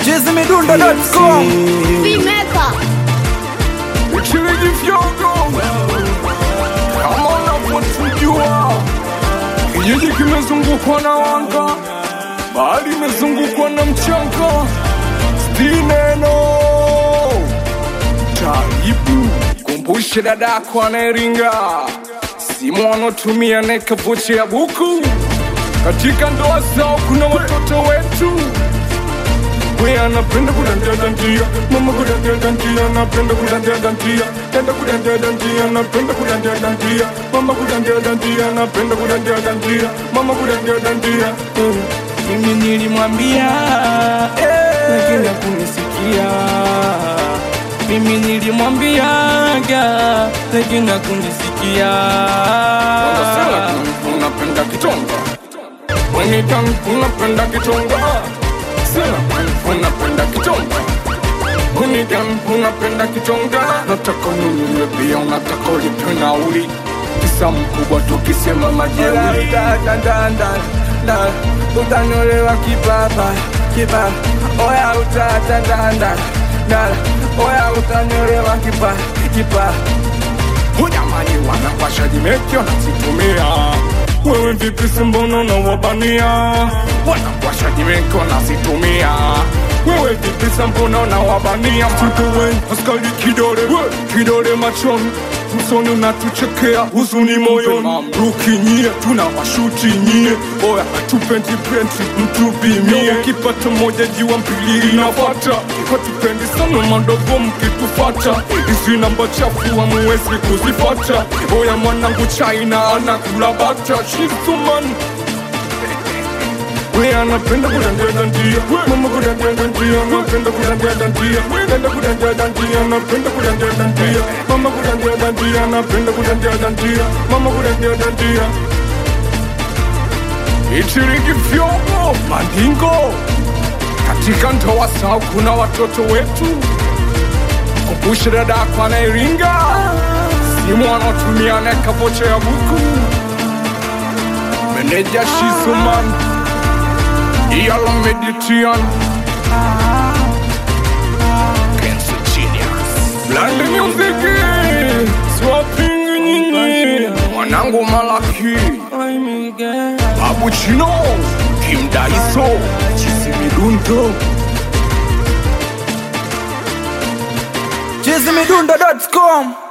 chizimidundo.com Vimeka Chiliji vyogo kama unavyotujua, kijiji kimezungukwa na wanga, bahari imezungukwa na mchanga, stineno taibu. Kumbushe dadako anayeringa, simu wanaotumia nekapoche ya buku. Katika ndoa zao kuna watoto wetu we anapenda kudandia dandia, mama kudandia dandia, anapenda kudandia dandia, dada kudandia dandia, anapenda kudandia dandia, mama kudandia dandia, anapenda kudandia dandia, mama kudandia dandia. Eh, Mimi nilimwambia eh, lakini hakunisikia. Mimi nilimwambiaga lakini hakunisikia. Unapenda kitonga Wanitan unapenda kitonga Sina unapenda kitonga Wanitan unapenda kitonga Nataka nunue pia unataka ulipe nauli Kisa mkubwa tukisema majeuri Da, da, da, da, da. utanyolewa kipapa kipapa oya utatandanda dala oya utanyolewa kipa kipa Hujamani wanapasha jimeki wanazitumia Wewe vipi simbona unawabania Wanapasha jimeki wanazitumia Wewe vipi sambona unawabania Mtutowe askari kidole Kidole machoni Usoni unatuchekea huzuni moyoni Rukinyie tuna washuti nyie Oya hatupendi penti mtupimie Kipata moja jiwa mbili inafata Hatupendi sana madogo mkitufata Hizi namba chafu hamuwezi kuzifata Oya mwanangu China anakula bata Shisuman we anapenda kudandia dandia mama kudandia dandia anapenda kudandia dandia dada kudandia dandia anapenda kudandia dandia mama kudandia dandia anapenda kudandia dandia mama kudandia dandia ichiriki vyombo mandingo katika ndoa zao kuna watoto wetu kumbushe dadako anayeringa simu wanaotumia nekapocha ya buku meneja shizuman Yalo Mediterranean Cancer Genius Blande Music Swapping nyinyi Mwanangu Malaki Babu Chino Kim Daiso Chisi Midundo chizimidundo.com